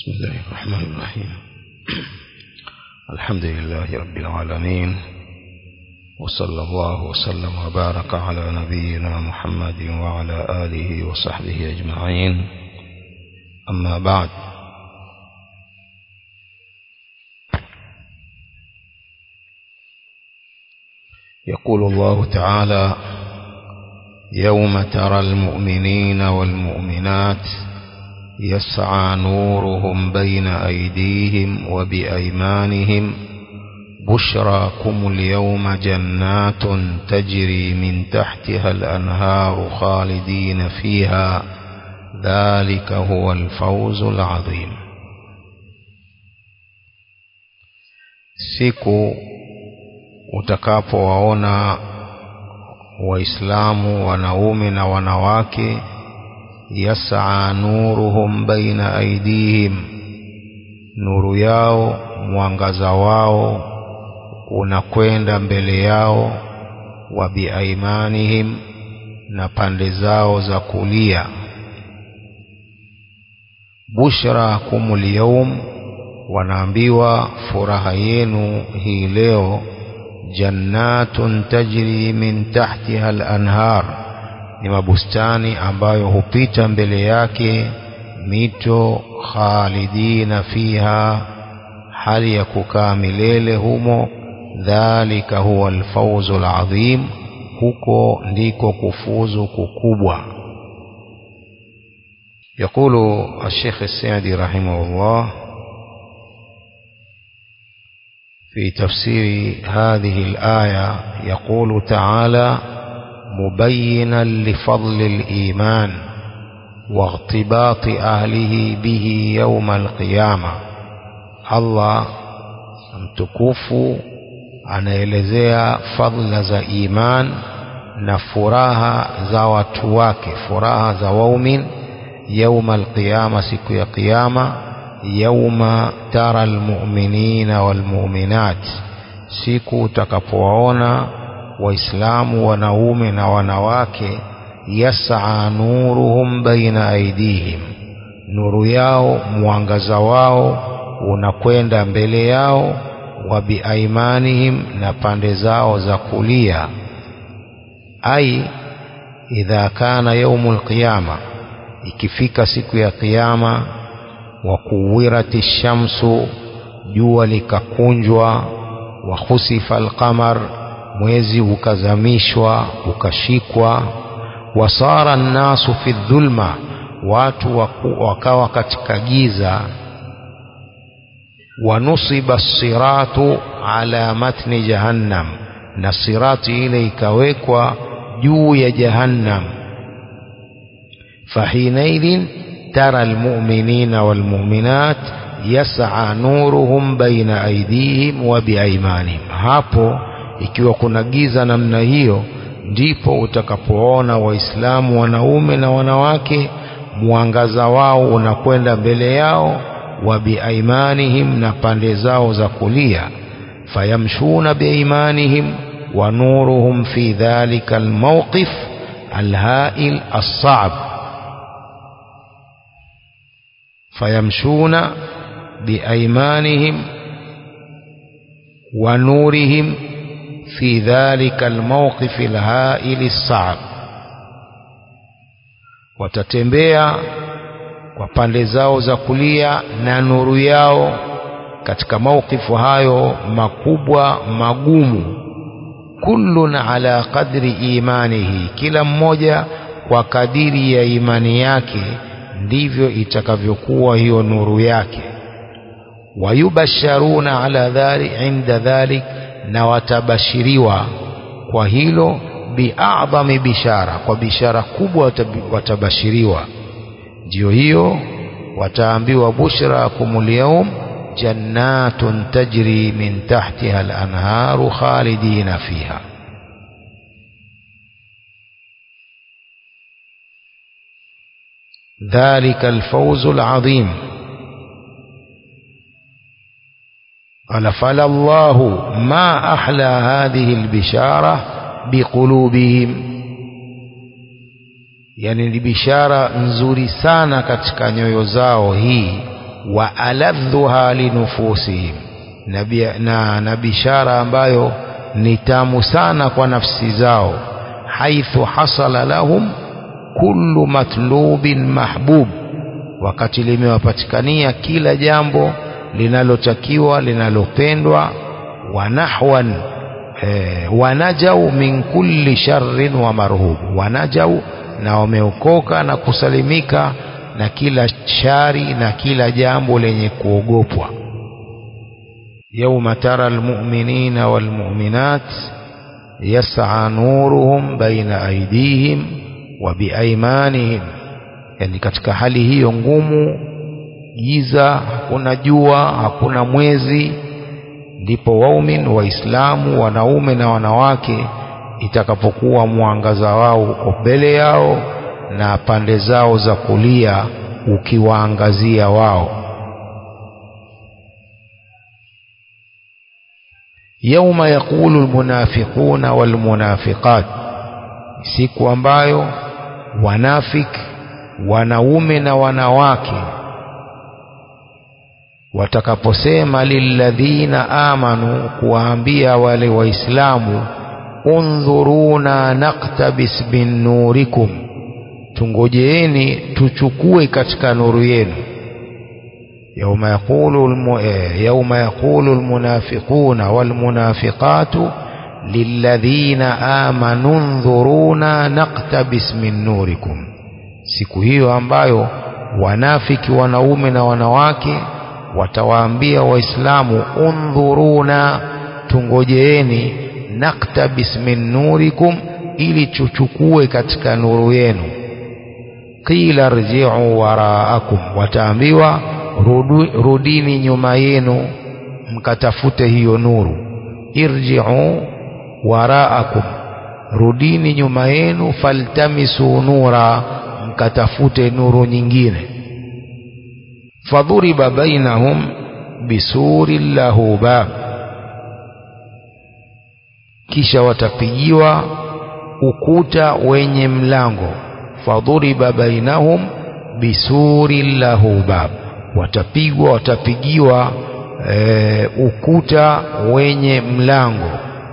بسم الله الرحمن الرحيم الحمد لله رب العالمين وصلى الله وسلم وبارك على نبينا محمد وعلى آله وصحبه أجمعين أما بعد يقول الله تعالى يوم ترى المؤمنين والمؤمنات يسعى نورهم بين أيديهم وبأيمانهم بشراكم اليوم جنات تجري من تحتها الأنهار خالدين فيها ذلك هو الفوز العظيم siku utakapowaona waislamu wanaume na wanawake yas'a nuruhum baina aidihim nuru yao mwangaza wao unakwenda mbele yao wa biaimanihim na pande zao za kulia bushra kumul yawm wanaambiwa furaha yenu hii leo jannatun tajri min tahtiha al-anhar ni mabustani ambayo hupita mbele yake mito khalidina fiha hali ya kukaa milele humo dhalika huwa alfawzu alazim huko ndiko kufuzu kukubwa يقول الشيخ السعدي رحمه الله في تفسير هذه الآية يقول تعالى مبينا لفضل الإيمان واغتباط أهله به يوم القيامة الله mtukufu anaelezea fadhila za iman na furaha za watu wake furaha za waumin yauma alqiyama siku ya qiyama yauma tara almu'minina walmu'minat siku utakapowaona waislamu wanaume na wanawake yas'a nuruhum baina aidihim nuru yao mwangaza wao unakwenda mbele yao wa biaimanihim na pande zao za kulia ai idha kana yaumul qiyama ikifika siku ya kiyama wa kuwirati shamsu jua likakunjwa wa khusifa alqamar mwezi ukazamishwa ukashikwa wasara nnasu fi dhulma watu waku, wakawa katika giza wanusiba siratu ala matni jahannam na sirati ile ikawekwa juu ya jahannam fahinaidhin tara almu'minina walmu'minat yas'a nuruhum baina aydihim wa biaymanihim hapo ikiwa kuna giza namna hiyo ndipo utakapoona waislamu wanaume na wanawake mwangaza wao unakwenda mbele yao wa biaimanihim na pande zao za kulia fayamshuna biaimanihim wa nuruhum fi dhalika almawqif alhail alsa'b fayamshuna biaimanihim wa nurihim في ذلك الموقف الهائل الصعب watatembea kwa pande zao za kulia na nuru yao katika maukifu hayo makubwa magumu kullun ala qadri imanihi kila mmoja kwa kadiri ya imani yake ndivyo itakavyokuwa hiyo nuru yake wayubasharuna ala dhalik inda dhalik na watabashiriwa kwa hilo biadhami bishara kwa bishara kubwa watabashiriwa ndio hiyo wataambiwa bushrakum alyawm jannatun tajri min tahtiha al-anharu khalidina fiha ذلك الفوز العظيم قال فلا الله ما أحلى هذه البشارة بقلوبهم yani ni bishara nzuri sana katika nyoyo zao hii wa aladhuha linufusihim na, bia- na, na bishara ambayo ni tamu sana kwa nafsi zao haithu hasala lahum kullu matlubin mahbub wakati limewapatikania kila jambo linalotakiwa linalopendwa wa nahwan eh, wanajau min kulli sharrin wa marhub wanajau na wameokoka na kusalimika na kila shari na kila jambo lenye kuogopwa يوم ترى المؤمنين والمؤمنات يسعى نورهم بين أيديهم وبأيمانهم yani katika hali hiyo ngumu giza hakuna jua hakuna mwezi ndipo waumin waislamu wanaume na wanawake itakapokuwa mwangaza wao uko mbele yao na pande zao za kulia ukiwaangazia wao يوم يقول المنافقون والمنافقات siku ambayo wanafik wanaume na wanawake watakaposema lilladhina amanu kuwaambia wale waislamu undhuruna naktabis min nurikum tungojeeni tuchukue katika nuru yenu يوم يقول الم... يوم يقول المنافقون والمنافقات للذين آمنوا انظرونا نقتبس من نوركم siku hiyo ambayo wanafiki wanaume na wanawake watawaambia waislamu undhuruna tungojeeni naktabis min nurikum ili tuchukue katika nuru yenu qila rji'u waraakum wataambiwa rudu, rudini nyuma yenu mkatafute hiyo nuru irji'u waraakum rudini nyuma yenu faltamisu nura mkatafute nuru nyingine fadhuriba bainahum bisuri lahu bab kisha watapigiwa ukuta wenye mlango fadhuriba bainahum bisuri lahu bab watapigwa watapigiwa e, ukuta wenye mlango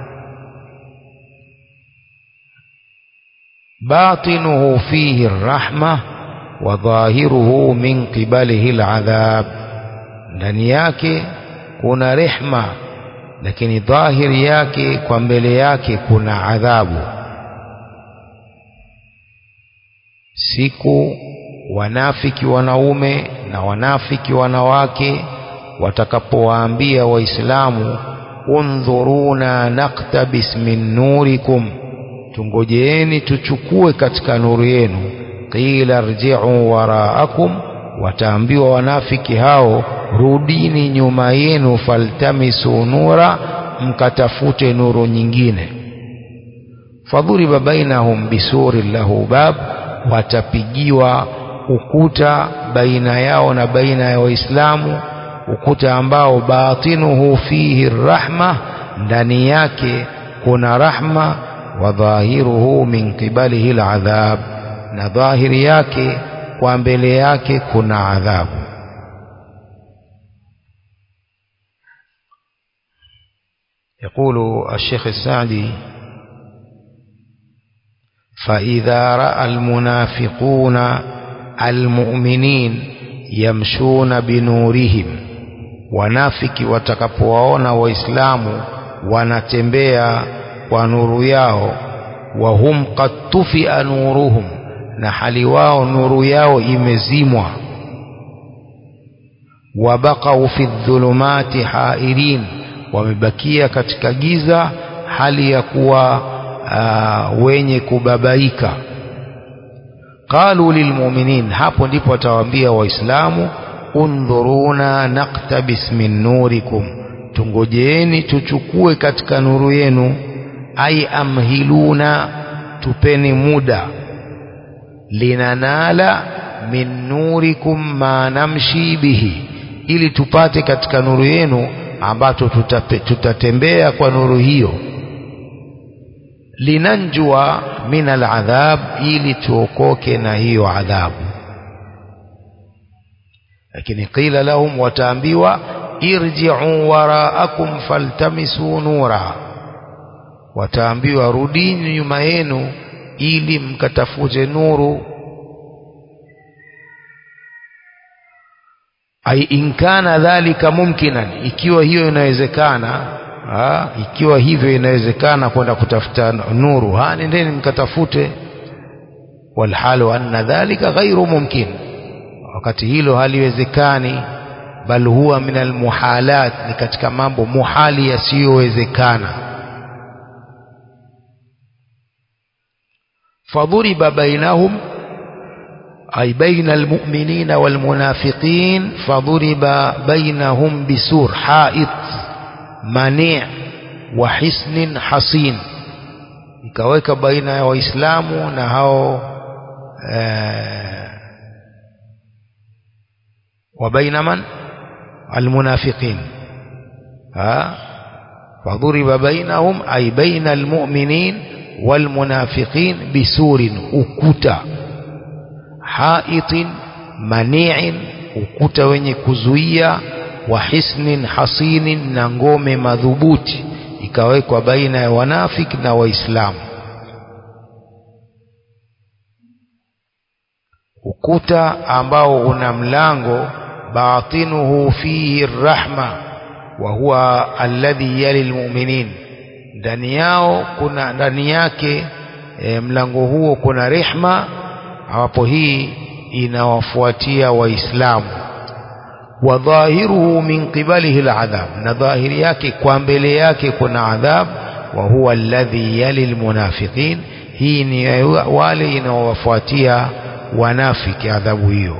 batinuhu fihi rahma wa dhahiruhu min qibalihi aladhab ndani yake kuna rehma lakini dhahiri yake kwa mbele yake kuna adhabu siku wanafiki wanaume na wanafiki wanawake watakapowaambia waislamu undhuruna naktabis min nurikum tungojeeni tuchukue katika nuru yenu qila rji'u waraakum wataambiwa wanafiki hao rudini nyuma yenu faltamisu nura mkatafute nuru nyingine fadhuriba bainahum bisuri lahu bab watapigiwa ukuta baina yao na baina ya waislamu ukuta ambao batinuhu fihi rahma ndani yake kuna rahma wa dhahiruhu min qibalihi aladhab na dhahiri yake kwa mbele yake kuna adhabu يقول الشيخ السعدي فإذا رأى المنافقون المؤمنين يمشون بنورهم wanafiki watakapowaona waislamu wanatembea kwa nuru yao wa hum qad tufia nuruhum na hali wao nuru yao imezimwa wabaqau fi dhulumati hairin wamebakia katika giza hali ya kuwa uh, wenye kubabaika qalu lilmuminin hapo ndipo watawaambia waislamu undhuruna naktabis min nurikum tungojeeni tuchukue katika nuru yenu ai amhiluna tupeni muda linanala min nurikum ma namshi bihi ili tupate katika nuru yenu ambacho tutape, tutatembea kwa nuru hiyo linanjua min aladhab ili tuokoke na hiyo adhabu lakini qila lahum wataambiwa irji'u waraakum faltamisu nura wataambiwa rudini nyuma yenu ili mkatafute nuru ai in kana dhalika mumkinan ikiwa hiyo inawezekana ha, ikiwa hivyo inawezekana kwenda kutafuta nuru ha nendeni mkatafute walhalu anna dhalika ghairu mumkin wakati hilo haliwezekani bal huwa min almuhalat ni katika mambo muhali yasiyowezekana fadhuriba bainahum أي بين المؤمنين والمنافقين فضرب بينهم بسور حائط منيع وحسن حصين ikaweka baina ya waislamu na hao wa baina man almunafiqin fadhuriba bainahum ay baina almu'minin walmunafiqin bisurin ukuta haitin mani'in ukuta wenye kuzuia wa hisnin hasinin na ngome madhubuti ikawekwa baina ya wanafiki na waislamu ukuta ambao una mlango batinuhu fihi rahma wa huwa alladhi yali almu'minin ndani yao kuna ndani yake e, mlango huo kuna rehma hapo hii inawafuatia waislamu wa dhahiruhu min qibalihi aladhab na dhahiri yake kwa mbele yake kuna adhab wa huwa alladhi yali almunafiqin hii ni wale inawafuatia wanafiki adhabu hiyo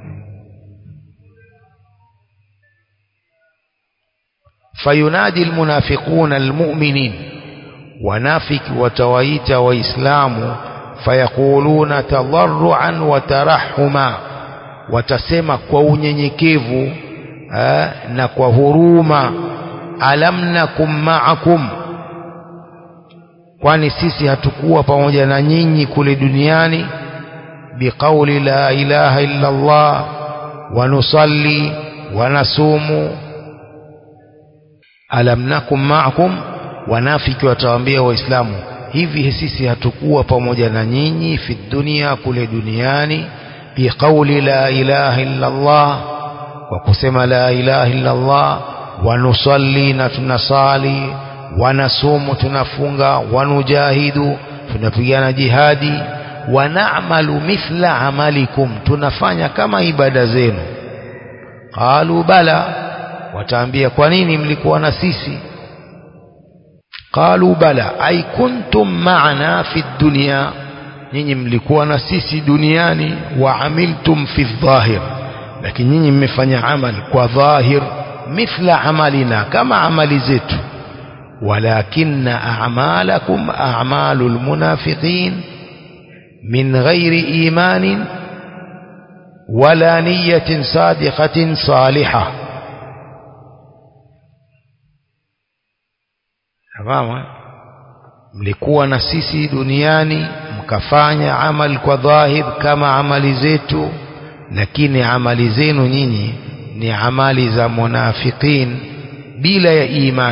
fayunadi almunafiquna almu'minin wanafiki watawaita waislamu fayaquluna tadarruan wa tarahuma watasema kwa unyenyekevu na kwa huruma alam nakum ma'akum kwani sisi hatukuwa pamoja na nyinyi kule duniani biqauli la ilaha illa Allah wa nusalli wa nasumu alam nakum ma'akum wanafiki watawaambia waislamu hivi sisi hatukuwa pamoja na nyinyi fi dunia kule duniani biqauli la ilaha illa Allah kwa kusema la ilaha illa Allah wanusalli na tunasali wanasumu tunafunga wanujahidu tunapigana jihadi wanamalu mithla amalikum tunafanya kama ibada zenu qalu bala wataambia kwa nini mlikuwa na sisi qalu bala ay kuntum ma'ana fi dunya nyinyi mlikuwa na sisi duniani wa amiltum fi dhahir lakini nyinyi mmefanya amal kwa dhahir mithla amalina kama amali zetu walakinna a'malakum a'malul munafiqin min ghairi imanin wala niyatin sadiqatin salihah Fahamu? Mlikuwa na sisi duniani mkafanya amal kwa dhahir kama amali zetu, lakini amali zenu nyinyi ni amali za munafiqin bila ya iman,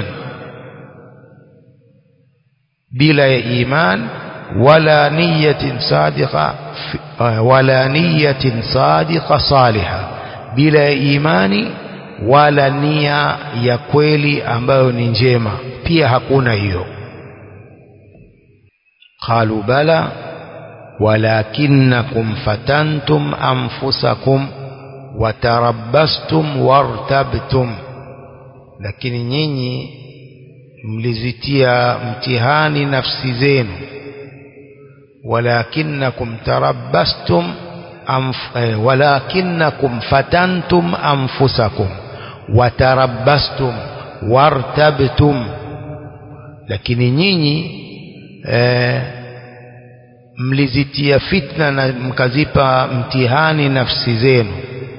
bila ya iman wala niyatin sadiqa wala niyatin sadiqa saliha, bila ya imani wala nia ya kweli ambayo ni njema pia hakuna hiyo qalu bala walakinnakum fatantum anfusakum watarabbastum wartabtum lakini nyinyi mlizitia mtihani nafsi zenu walakinnakum tarabbastum anf, eh, walakinnakum fatantum anfusakum watarabbastum wartabtum lakini nyinyi eh, mlizitia fitna na mkazipa mtihani nafsi zenu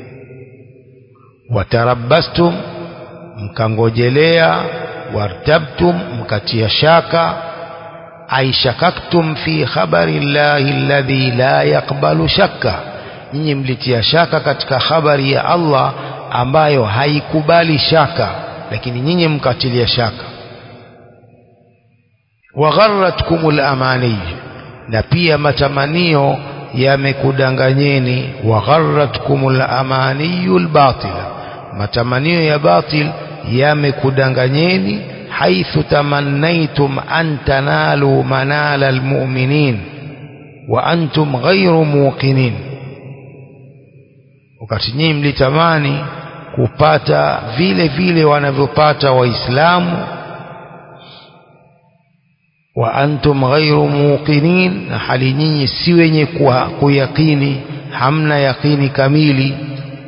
watarabbastum mkangojelea wartabtum mkatia shaka ay shakaktum fi khabari llahi alladhi la yaqbalu shakka nyinyi mlitia shaka katika habari ya Allah ambayo haikubali shaka lakini nyinyi mkatilia shaka wagharratkumul amani na pia matamanio yamekudanganyeni wagharratkumul amaniyul batila matamanio ya batil yamekudanganyeni haithu tamannaitum an tanalu manala almu'minin wa antum ghairu muqinin wakati nyinyi mlitamani kupata vile vile wanavyopata waislamu wa antum ghairu muqinin na hali nyinyi si wenye kuyakini hamna yaqini kamili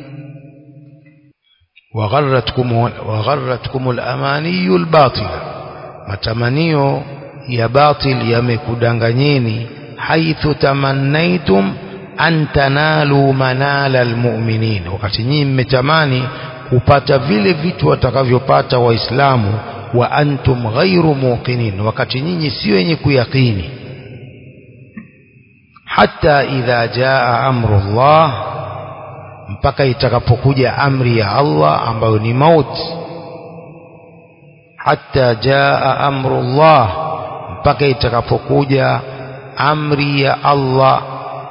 wagharratkum wagharratkum al-amaniyu al-batila matamanio ya batil yamekudanganyeni haithu tamannaitum an tanalu manala almu'minin wakati nyinyi mmetamani kupata vile vitu watakavyopata waislamu wa antum ghairu muqinin wakati nyinyi si wenye kuyakini hata idha jaa amrullah mpaka itakapokuja amri ya Allah ambayo ni mauti hata jaa amrullah mpaka itakapokuja amri ya Allah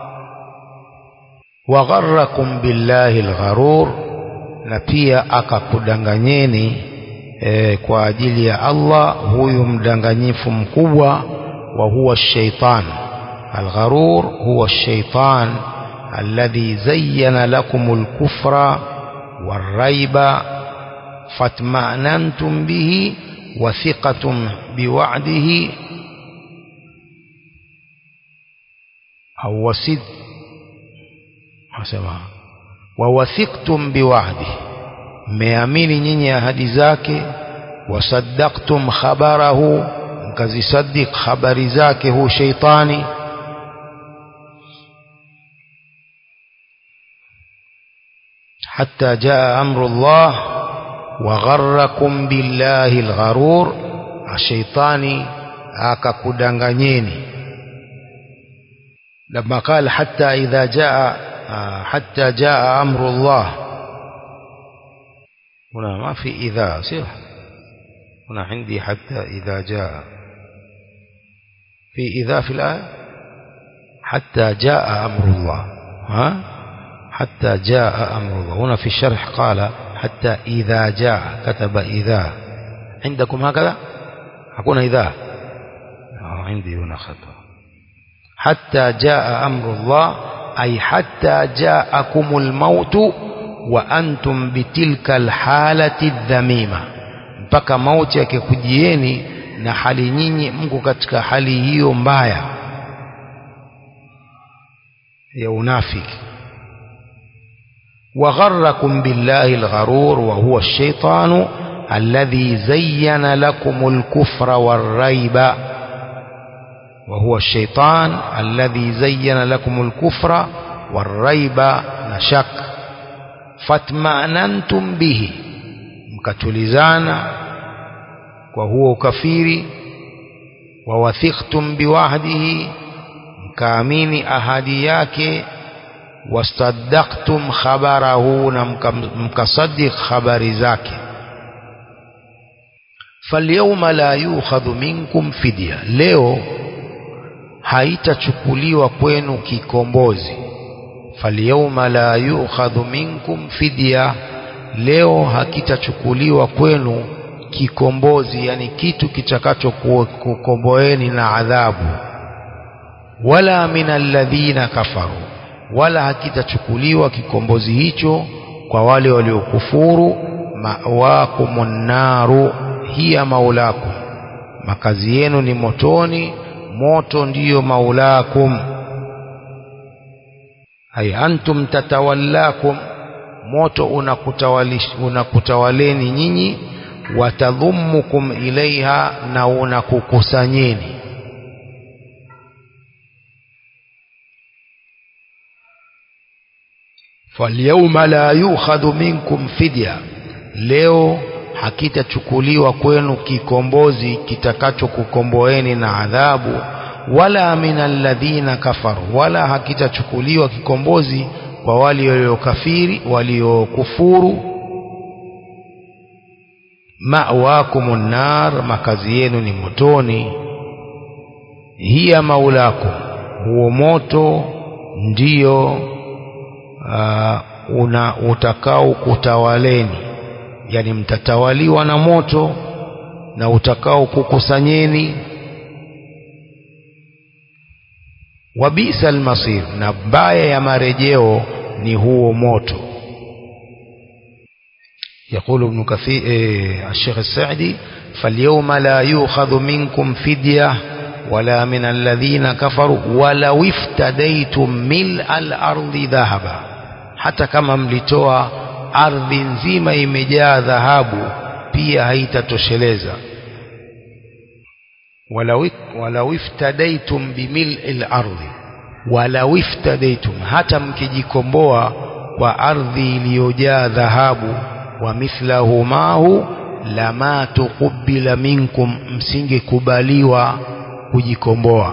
wagharrakum billahi algharur na pia akakudanganyeni e, kwa ajili ya Allah huyu mdanganyifu mkubwa wa huwa shaitan algharur huwa shaitan alladhi zayyana lakum alkufra والريب فاطمأننتم به وثقتم بوعده أو وسد asema wawathiqtum biwa'di mmeamini nyinyi ahadi zake wasaddaqtum khabarahu mkazisaddiq habari zake hu sheitani حتى جاء أمر الله وغركم بالله الغرور الشيطان akakudanganyeni لما قال حتى إذا جاء حتى جاء أمر الله هنا ما في إذا صح هنا عندي حتى إذا جاء في إذا في الآية حتى جاء أمر الله ها حتى جاء أمر الله هنا في الشرح قال حتى إذا جاء كتب إذا عندكم هكذا حكون إذا عندي هنا خطأ حتى جاء أمر الله أي حتى جاءكم الموت وأنتم بتلك الحالة الذميمة mpaka mauti yakikujieni na hali nyinyi mko katika hali hiyo mbaya ya unafiki وغركم بالله الغرور وهو الشيطان الذي زين لكم الكفر والريب وهو الشيطان الذي زين لكم الكفر والريب نشك فاطمأننتم به mkatulizana kwa huo ukafiri wawathiqtum biwahdihi mkaamini ahadi yake wasaddaqtum khabarahu na mkasaddiq habari zake falyawma la yukhadhu minkum fidya leo haitachukuliwa kwenu kikombozi falyawma la yukhadhu minkum fidya leo hakitachukuliwa kwenu kikombozi yani kitu kitakacho kukomboeni na adhabu wala min alladhina kafaru wala hakitachukuliwa kikombozi hicho kwa wale waliokufuru mawakumun naru hiya maulakum makazi yenu ni motoni moto ndiyo maulakum ay antum tatawallakum moto unakutawaleni nyinyi watadhummukum ilaiha na unakukusanyeni falyawma la yukhadhu minkum fidya leo hakitachukuliwa kwenu kikombozi kitakachokukomboeni na adhabu wala min alladhina kafaru wala hakitachukuliwa kikombozi kwa wale waliokafiri waliokufuru ma'wakumun nar makazi yenu ni motoni hiya maulakum huo moto ndiyo uh, una utakao kutawaleni yani mtatawaliwa na moto na utakao kukusanyeni wabisa almasir na baya ya marejeo ni huo moto يقول ابن كثير إيه الشيخ السعدي فاليوم لا يؤخذ منكم فدية ولا من الذين كفروا ولو افتديتم ملء الأرض ذهبا حتى كما mlitoa ardhi nzima imejaa dhahabu pia haitatosheleza walau iftadaitum bimil'i al-ardi walau iftadaitum hata mkijikomboa kwa ardhi iliyojaa dhahabu wa mithlahu mahu lama tuqubila minkum msingekubaliwa kujikomboa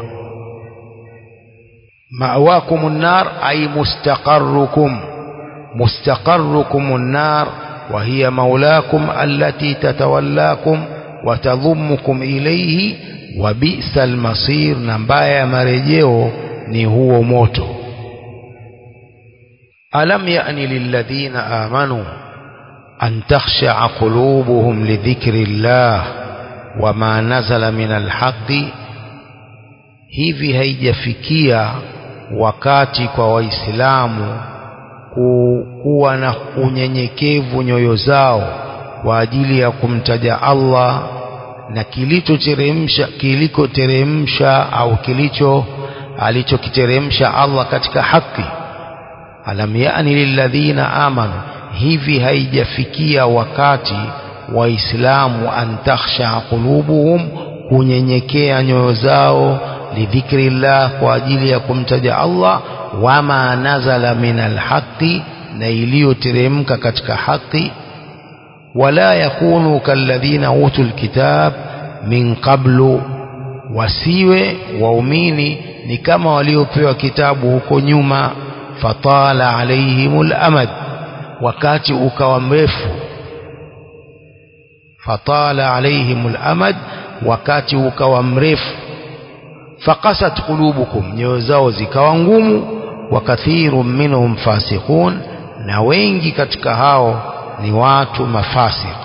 ma'wakum an-nar ay mustaqarrukum mustaqarrukum an-nar wa hiya maulakum allati tatawallakum wa tadhummukum ilayhi wa bi'sa al-masir na mbaya ya marejeo ni huo moto alam ya'ni lilladhina amanu أن تخشع قلوبهم لذكر الله وما نزل من الحق hivi haijafikia wakati kwa waislamu kuwa na unyenyekevu nyoyo zao kwa ajili ya kumtaja Allah na kilichoteremsha kilikoteremsha au kilicho alichokiteremsha Allah katika haki alam yani lilladhina amanu hivi haijafikia wakati waislamu an takhsha qulubuhum kunyenyekea nyoyo zao lidhikrillah kwa ajili ya kumtaja Allah wama nazala min alhaqi na iliyoteremka katika haki wala yakunu kalladhina utul kitab min qablu wasiwe waumini ni kama waliopewa kitabu huko nyuma fatala alaihimul amad wakati ukawa mrefu fatala alaihimul amad wakati ukawa mrefu fakasat qulubukum nyoyo zao zikawa ngumu wa kathirun minhum fasiqun na wengi katika hao ni watu mafasiq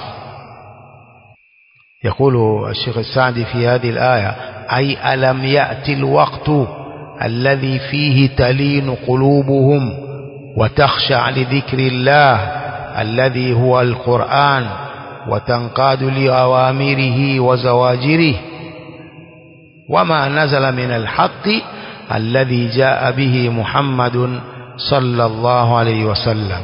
يقول الشيخ السعدي في هذه الآية أي ألم يأتي الوقت الذي فيه تلين قلوبهم وتخشع لذكر الله الذي هو القرآن وتنقاد لأوامره وزواجره وما نزل من الحق الذي جاء به محمد صلى الله عليه وسلم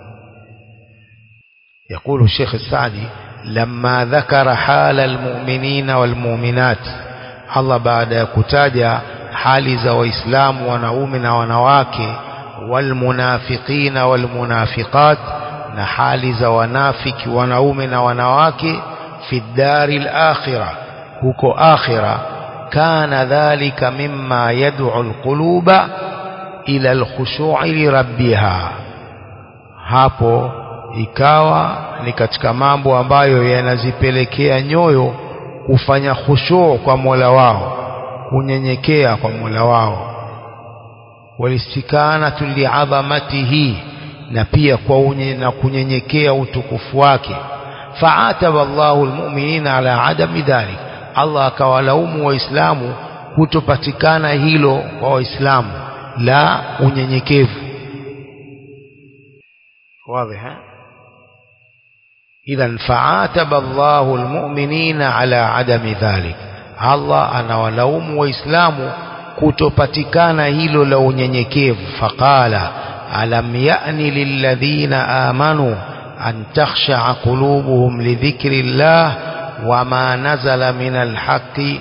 يقول الشيخ السعدي لما ذكر حال المؤمنين والمؤمنات الله بعد كتاجة حال za waislamu wanaume na wanawake والمنافقين والمنافقات na hali za wanafiki wanaume na wanawake fi dari al-akhirah huko akhira kana dhalika mimma yad'u al-quluba ila al-khushu'i li rabbiha hapo ikawa ni katika mambo ambayo yanazipelekea nyoyo kufanya khushu' kwa Mola wao kunyenyekea kwa Mola wao walistikanatu li'azamatihi na pia kwa unye na kunyenyekea utukufu wake fa'ataba Allahu almu'minina ala adami dhalik Allah akawalaumu waislamu kutopatikana hilo kwa waislamu la unyenyekevu wazi ha idhan fa'ataba Allahu almu'minina ala adami dhalik Allah anawalaumu waislamu kutopatikana hilo la unyenyekevu faqala alam ya'ni lilladhina amanu an takhsha'a qulubuhum lidhikrillah wama nazala min alhaqi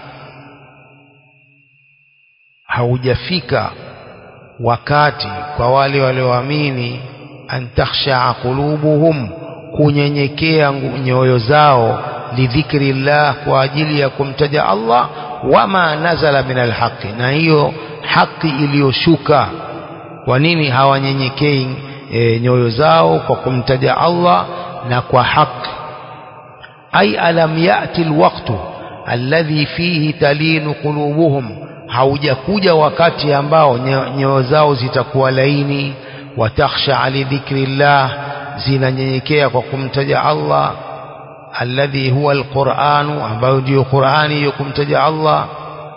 haujafika wakati kwa wale walioamini an takhsha'a qulubuhum kunyenyekea nyoyo zao lidhikrillah kwa ajili ya kumtaja Allah wama nazala min alhaqi na hiyo haki iliyoshuka kwa nini hawanyenyekei e, nyoyo zao kwa kumtaja Allah na kwa haki ay alam yati alwaqtu alladhi fihi talinu qulubuhum haujakuja wakati ambao nyoyo zao zitakuwa laini watakhsha li dhikrillah zinanyenyekea kwa kumtaja Allah alladhi huwa alquranu ambayo ndio Qur'ani hiyo kumtaja Allah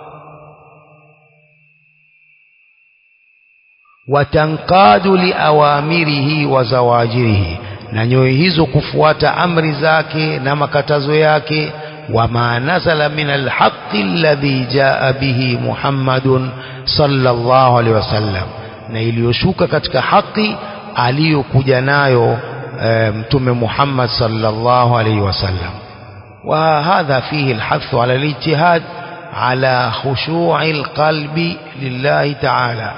watanqadu liawamirihi wa zawajirihi na nyoyo hizo kufuata amri zake na makatazo yake wama nazala min alhaqqi alladhi jaa bihi Muhammadun sallallahu alaihi wasallam na iliyoshuka katika haki aliyokuja nayo e, mtume Muhammad sallallahu alaihi wasallam وهذا فيه الحث على الاجتهاد على خشوع القلب لله تعالى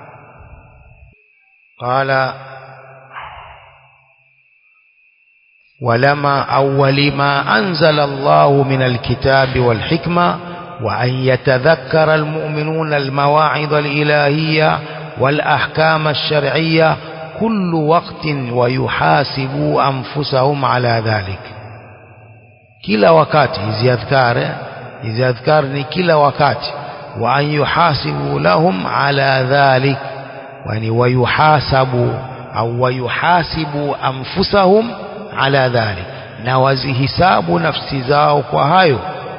قال ولما أول ما أنزل الله من الكتاب والحكمة وأن يتذكر المؤمنون المواعظ الإلهية والأحكام الشرعية كل وقت ويحاسبوا أنفسهم على ذلك كلا وقت إذا أذكار إذا أذكرني كلا وقت وأن يحاسبوا لهم على ذلك يعني ويحاسبوا أو ويحاسبوا أنفسهم على ذلك na wazihisabu nafsi zao kwa hayo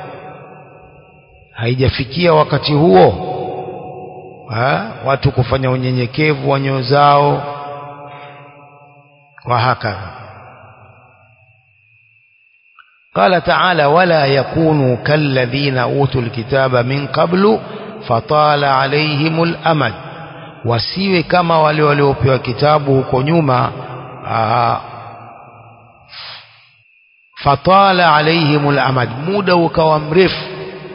haijafikia wakati huo ha? watu kufanya unyenyekevu wa nyoyo zao kwa hakadha قال تعالى ولا يكونوا كالذين أوتوا الكتاب من قبل فطال عليهم الأمد wasiwe kama wale waliopewa kitabu huko nyuma fatala alaihim alamad muda ukawa mrefu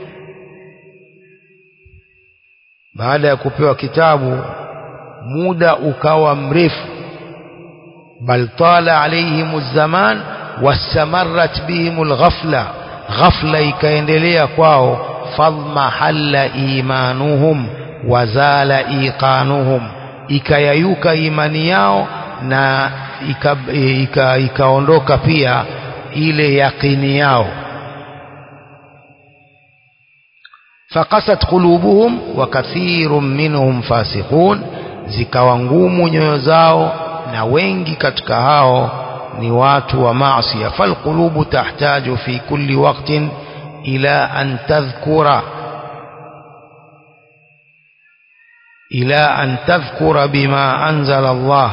baada ya kupewa kitabu muda ukawa mrefu bal tala alaihim zaman wastamarrat bihim alghafla ghafla ikaendelea kwao fadmahalla imanuhum wazala iqanuhum ikayayuka imani yao na ikaondoka ika, ika pia ile yaqini yao faqasat qulubuhum wa kathirun minhum fasiqun zikawa ngumu nyoyo zao na wengi katika hao ni watu wa maasi falqulubu tahtaju fi kulli waqtin ila an tadhkura إلى أن تذكر بما أنزل الله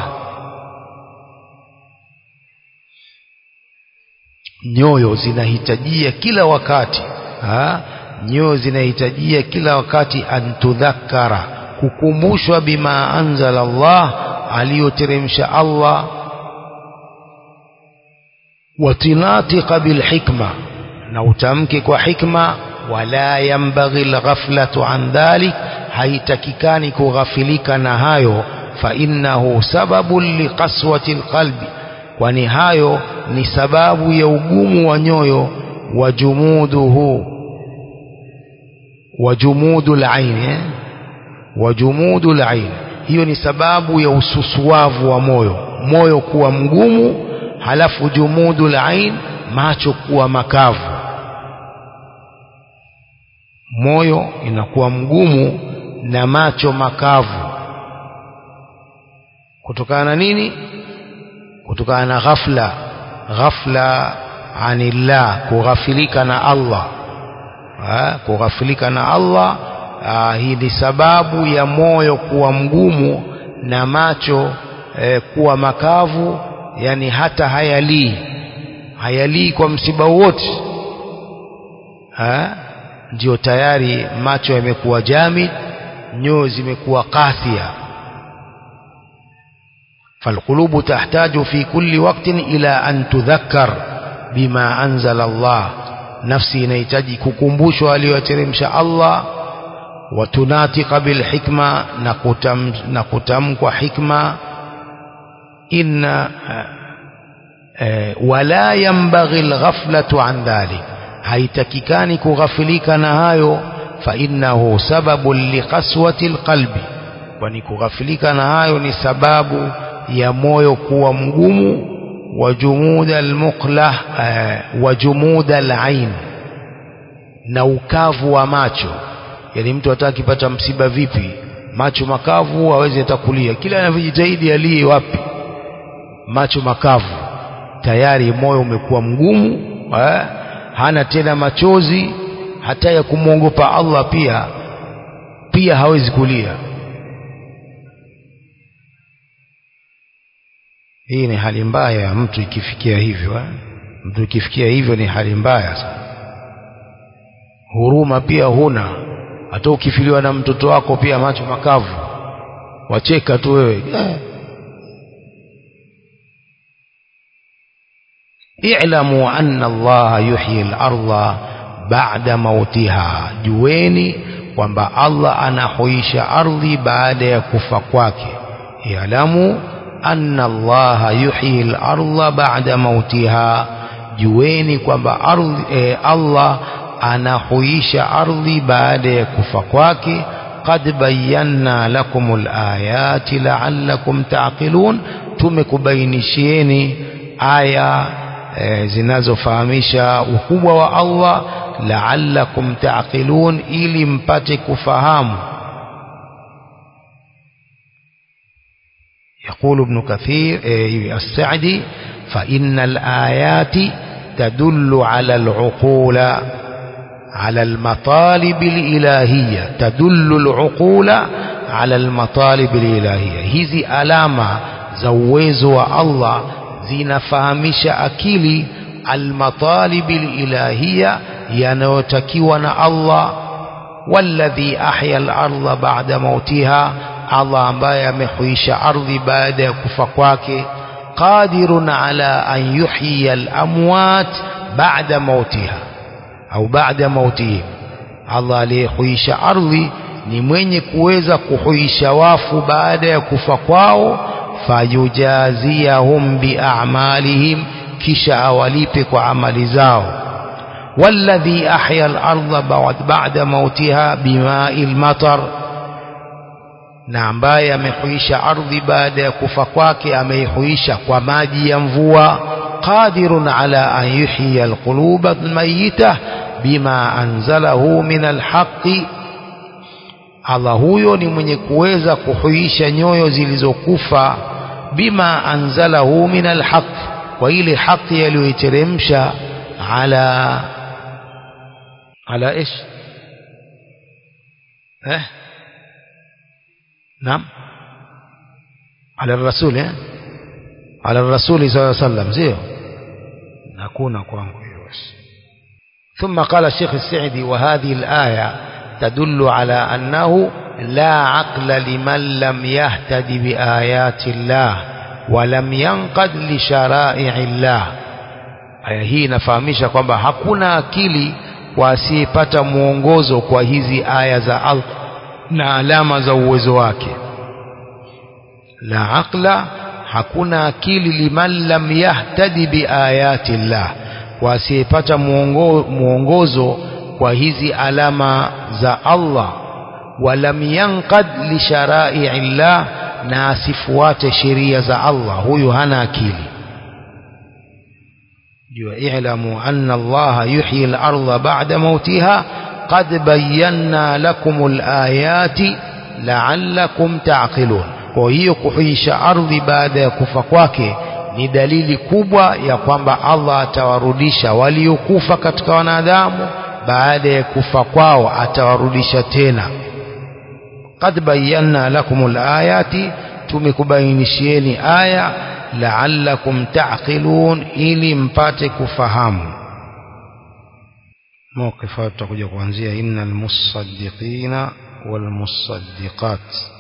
nyoyo zinahitajia kila wakati ha? nyoyo zinahitajia kila wakati antudhakara kukumbushwa bima anzala Allah aliyoteremsha Allah watinatika bilhikma na utamke kwa hikma wala yambaghi alghaflatu an dhalik haitakikani kughafilika na hayo fa innahu sababun liqaswati alqalbi kwani hayo ni sababu ya ugumu wa nyoyo wa jumuduhu wa jumudul ain eh? wa jumudul ain hiyo ni sababu ya ususuavu wa moyo moyo kuwa mgumu halafu jumudul ain macho kuwa makavu moyo inakuwa mgumu na macho makavu kutokana na nini kutokana na ghafla ghafla anillah kughafilika na Allah ha, kughafilika na Allah ha, hii ni sababu ya moyo kuwa mgumu na macho eh, kuwa makavu yani hata hayalii hayalii kwa msiba wote ndio tayari macho yamekuwa jamid nyoyo zimekuwa qathia فالقلوب تحتاج في كل وقت إلى أن تذكر بما أنزل الله نفسي نيتجي ككمبوش وليترمش الله وتناطق بالحكمة نقتم نقتمك حكمة إن ولا ينبغي الغفلة عن ذلك haitakikani kughafilika na hayo fa innahu sababun liqaswati alqalbi kwani kughafilika na hayo ni sababu ya moyo kuwa mgumu wa jumuda almuqlah uh, wa jumuda alain na ukavu wa macho yani mtu hata akipata msiba vipi macho makavu hawezi hata kulia kila anavyojitahidi alie wapi macho makavu tayari moyo umekuwa mgumu eh? hana tena machozi hata ya kumwogopa Allah pia pia hawezi kulia hii ni hali mbaya ya mtu ikifikia hivyo eh? mtu ikifikia hivyo ni hali mbaya sana huruma pia huna hata ukifiliwa na mtoto wako pia macho makavu wacheka tu wewe eh. i'lamu anna allaha yuhyi al-ardha ba'da mautiha jueni kwamba Allah anahuisha ardhi baada ya kufa kwake i'lamu anna allaha yuhyi al-ardha ba'da mautiha jueni kwamba ardhi eh, Allah anahuisha ardhi baada ya kufa kwake qad bayyana lakumul ayati la'allakum ta'qilun tumekubainishieni aya e, zinazofahamisha ukubwa wa Allah la'allakum ta'qilun ili mpate kufahamu يقول ابن كثير السعدي فإن الآيات تدل على العقول على المطالب الإلهية تدل العقول على المطالب الإلهية hizi alama za uwezo wa Allah zinafahamisha akili almatalib alilahiyya yanayotakiwa na Allah walladhi ahya al-ardha ba'da mautiha Allah ambaye amehuisha ardhi baada ya kufa kwake qadirun ala an yuhyiya al-amwat ba'da mautiha au baada mautihim Allah aliyehuisha ardhi ni mwenye kuweza kuhuisha wafu baada ya kufa kwao fayujaziyahum biamalihim kisha awalipe kwa amali zao والذي أحيا الأرض بعد موتها بماء المطر na ambaye amehuisha ardhi baada ya kufa kwake ameihuisha kwa maji ya mvua qadirun ala an yuhyiya alquluba almayyita bima anzalahu min alhaqi Allah huyo ni mwenye kuweza kuhuisha nyoyo zilizokufa bima anzalahu min alhaq kwa ile haki aliyoiteremsha ala ala ايش eh نعم على الرسول eh على الرسول صلى الله عليه وسلم sio hakuna kwangu hiyo ثم قال الشيخ السعدي وهذه الآية تدل على أنه لا عقل لمن لم يهتد بآيات الله ولم ينقد لشرائع الله aya hii inafahamisha kwamba hakuna akili kwa asiyepata mwongozo kwa hizi aya za Allah na alama za uwezo wake la aqla hakuna akili liman lam yahtadi biayati llah kwa asiyepata mwongozo kwa hizi alama za Allah walam yanqad li sharai llah na asifuate sheria za Allah huyu hana akili اعلموا أن الله يحيي الأرض بعد موتها قد بينا لكم الآيات لعلكم تعقلون kwa hiyo kuhuisha ardhi baada ya kufa kwake ni dalili kubwa ya kwamba Allah atawarudisha waliokufa katika wanadamu baada ya kufa kwao atawarudisha tena qad bayyana lakumul ayati tumekubainishieni aya la'allakum ta'qilun ili mpate kufahamu موقف tutakuja kuanzia innal musaddiqina wal musaddiqat